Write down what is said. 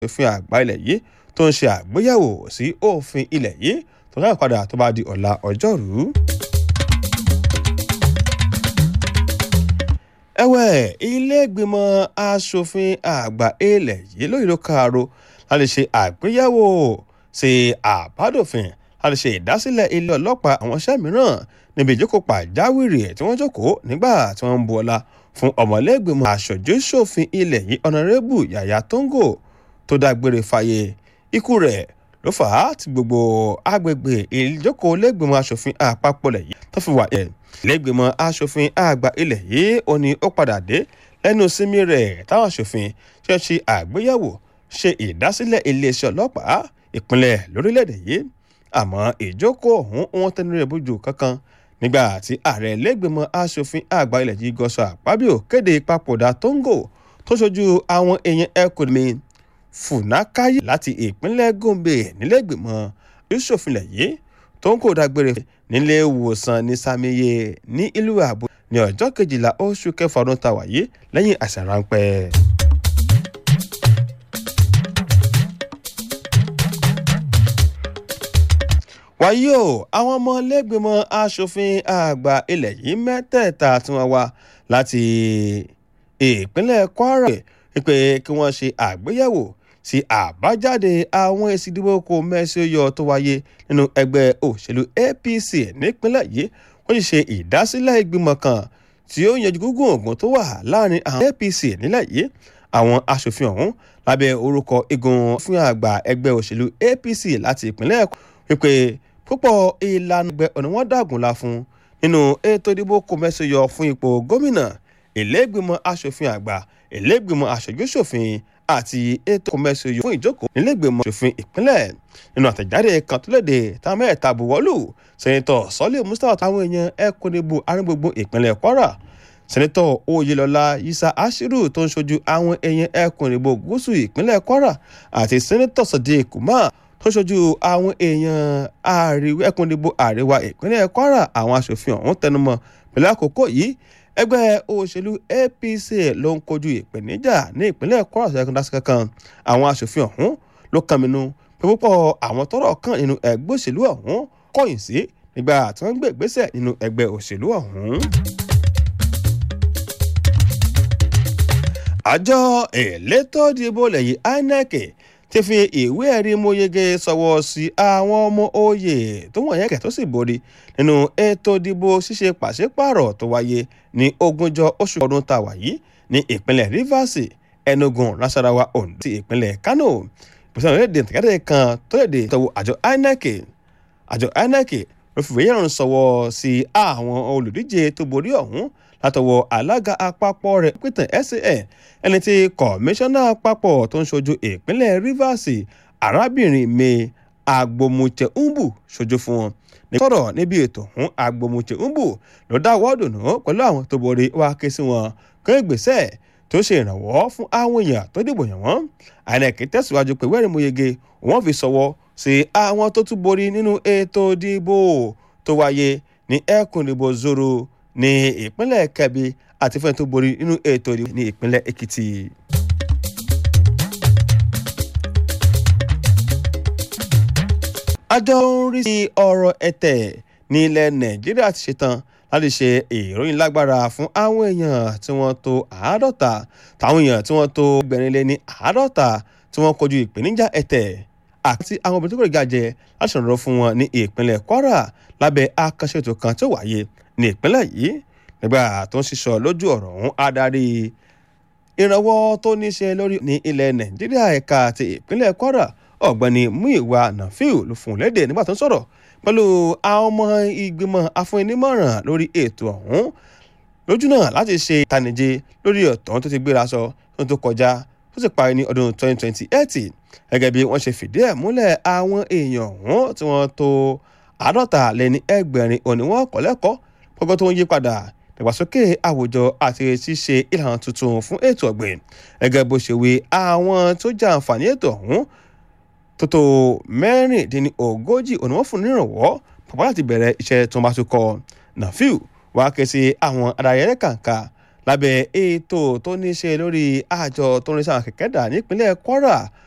òfin àgbà ilẹ̀ yìí tó ń ṣe àgbéyẹ̀wò sí òfin ilẹ̀ yìí tó dáhùn padà tó bá di ọ̀la ọjọ́rú. ẹ̀wẹ̀ ilé-ìgbìmọ̀ asòfin àgbà ilẹ̀ yìí lóyè ló kààró láti ṣe àgbéyẹ̀wò sí àbádòfin láti ṣe ìdásílẹ̀ ilé ọlọ́pàá àwọn iṣẹ́ mìíràn níbi ìjókòó pàjáwìrì tí wọ́n jókòó nígbà tí wọ́n ń bu ọlá fún ọmọlẹ́gbìmọ̀ aṣojú-ṣòfin ilẹ̀ yìí ọ̀nàrẹ́bù yàyà tóńgò tó dágbére fáyé ikú rẹ̀ ló fà á tí gbogbo agbègbè ìjókòó lẹ́gbìmọ̀ aṣòfin àpapọ̀ lẹ̀ yìí tó fi wà ẹ̀ lẹ́gbìmọ̀ aṣòfin àgbà ilẹ̀ yìí ó ní ó padà dé lẹ́nu sinmi rẹ̀ táwọn aṣòfin ṣe ṣe àgbéyẹ̀wò ṣe ìdásílẹ̀ iléeṣẹ́ ọlọ́pàá ìpínlẹ̀ lórílẹ̀‐èdè yìí àmọ́ ìjókòó ọ̀hún wọn tẹnu rẹ̀ bójú kankan nígbà tí ààrẹ lẹ́gbìmọ̀ aṣòfin àgbà ilẹ̀ yìí gọ́sọ̀ àpábíò kéde ìpapòdà tóńgò tó ṣojú àwọn èèyàn ẹkùn mi fùnákáyé láti ìpínlẹ̀ gombe nílẹ̀gbìmọ̀ ìṣòfinlẹ̀ yìí tóńgò dágbére nílé ìwòsàn ní samiye ní ìlú àbò ní ọjọ́ kejìlá oṣù kẹfà ọdún tá a wà yìí lẹ́yìn àṣà ráńpẹ́. wàyí o àwọn ọmọlẹ́gbìmọ̀ asòfin àgbà ilẹ̀ yìí mẹ́tẹ̀ẹ̀ta tí wọ́n wá láti ìpínlẹ̀ kwara pé kí wọ́n ṣe àgbéyẹ̀wò sí àbájáde àwọn èsì ìdìbò kò mẹ́síọ́yọ tó wáyé nínú ẹgbẹ́ òṣèlú apc nípínlẹ̀ yìí wọ́n sì ṣe ìdásílẹ̀ ìgbìmọ̀ kan tí ó yanjú gúngún ògùn tó wà láàrin àwọn apc nílẹ̀ yìí àwọn asòfin ọ̀hún lábẹ́ orúkọ igun fún àgbà ẹgbẹ́ òṣèlú apc láti ìpínlẹ̀ wípé púpọ̀ ìlànà ẹgbẹ́ ọ̀nà wọn dàgùn la fún nínú ètò ìdìbò kò mẹ́sàn-án yọ fún ipò gómìnà ìlẹ́gbìmọ̀ asòfin àgbà ìlẹ́gbìmọ̀ aṣojú-ṣòfin àti ètò kò mẹ́sàn-án yọ fún ìjókòó nílẹ̀gbìmọ̀ aṣòfin ìpínlẹ̀ nínú àtẹ̀jáde kan tó léde táwọn mẹ́ta buwọ́lù sẹ́nitọ̀ sọ́lé mustapha táwọn èèyàn ẹkùn níbo aríngbogbo ìpínlẹ̀ kwara sẹ́nitọ̀ oyèlọ́lá yisa ashiru tó ń ṣojú àwọn èèyàn ẹkùn níbo gúúsù ìpínlẹ̀ kwara àti sẹ́nitọ̀ sadiq kumar tó ṣojú àwọn èèyàn àríwá ẹkùn ìdìbò àríwá ìpínlẹ̀ kwara àwọn aṣòfin ọ̀hún tẹnumọ́ pẹ̀lú àkókò yìí ẹgbẹ́ òṣèlú apc ló ń kojú ìpèníjà ní ìpínlẹ̀ kwara ṣẹ́gun dásí kankan àwọn aṣòfin ọ̀hún ló kànmínú pé púpọ̀ àwọn tọ́rọ̀ kàn nínú ẹgbẹ́ òṣèlú ọ̀hún kọ̀yìn sí nígbà tí wọ́n ń gbé ìgbésẹ̀ nínú ẹgbẹ́ òṣèlú ọ̀hún. àjọ elétò ìdìbò lẹ́yìn inec ti fi ìwé ẹ̀rí mọ́yege sọ̀wọ́ sí àwọn ọmọ oyè tó wọ̀nyẹn kẹ̀ tó sì borí nínú ètò ìdìbò ṣíṣe pàṣípààrọ̀ tó wáyé ní ogúnjọ́ oṣù ọdún tá a wà yìí ní ìpínlẹ̀ rivers enugu nasarawa ondo ti ìpínlẹ̀ kano ìpèsè ìrìnàjò ìtàgé kan tó lè dé tọwọ́ àjọ inec àjọ inec ló fi ìwé yẹn sọ̀wọ́ sí àwọn olùdíje tó borí ọ̀hún látọwọ́ alága àpapọ̀ rẹ̀ pété san ẹni tí kọmíṣánná àpapọ̀ tó ń ṣojú ìpínlẹ̀ rivers arábìnrin may agbomuche umbu ṣojú fún wọn ní sọ̀rọ̀ níbi ètò ọ̀hún agbomuche umbu ló dáwọ́ dùnú pẹ̀lú àwọn tó borí wá ké sí wọn kó ìgbésẹ̀ tó ṣe ìrànwọ́ fún àwọn èèyàn tó dìbò yàn wọ́n inec tẹ̀síwájú pé wẹ́rìn muyege wọ́n fi sọ̀wọ́ sí àwọn tó tún borí nínú ètò ìdìbò tó wáyé ní ẹkùn ìdìbò zoro ní ìpínlẹ̀ kẹbi àti fún ẹni tó borí nínú ètò ìdìbò ní ìpínlẹ̀ èkìtì. àjọ ń rí sí ọ̀rọ̀ ẹ̀tẹ̀ ní ilẹ̀ nàìjíríà ti ṣetán láti ṣe ìròyìn lágbára fún àwọn èèyàn tí wọ́n tó àádọ́ta táwọn èèyàn tí wọ́n tó gbẹ̀rin lé ní àádọ́ta tí wọ́n kojú ìpèníjà ẹ̀tẹ̀ àti àwọn obìnrin tó kọ̀ gàjẹ́ láti ṣèrànlọ́ fún wọn ní ìpínlẹ̀ kwara lábẹ́ àkànṣe ètò kan tó wáyé ní ìpínlẹ̀ yìí nígbà tó ń ṣiṣọ́ lójú ọ̀rọ̀ ọ̀hún adarí ìrànwọ́ tó ní ṣe lórí ní ilẹ̀ nàìjíríà ẹ̀ka àti ìpínlẹ̀ kwara ọ̀gbẹ́ni muiwa nafiu ló fún un léde nígbà tó ń sọ̀rọ̀ pẹ̀lú àwọn ọmọ ìgbìmọ̀ afúnnímọ̀ràn lórí ètò ọ̀hún lójú náà láti ṣe ìtànìje lórí ọ̀tọ̀ tó ti gbéra sọ tó tó kọjá tó sì parí ní ọdún 2028 gẹ́gẹ́ bí wọ́n ṣe fìdí ẹ̀ múlẹ̀ àwọn èèyàn ọ̀hún tí wọ́n tó àádọ́ta lẹ́ni ẹgbẹ̀rin òní wọn kọ́ lẹ́kọ̀ọ́ gbogbo tó ń yí padà ìdàgbàsókè àwùjọ àti ṣíṣe ìlànà tuntun fún ètò ọ̀gbìn gẹ́gẹ́ bó ṣe wí àwọn tó jẹ àǹfààní ètò ọ̀hún tó tó mẹ́rìndínlógójì òní wọ́n fún nírànwọ́ pàpà láti bẹ̀rẹ̀ iṣẹ́ tó ń bá tó kọ nàfíù wàá ké sí àwọn adarayẹrẹ kàǹkà lábẹ́ ètò tó ní ṣe lórí àjọ tó ń rí sáwọn kẹ̀kẹ́ dà nípínlẹ̀ kwara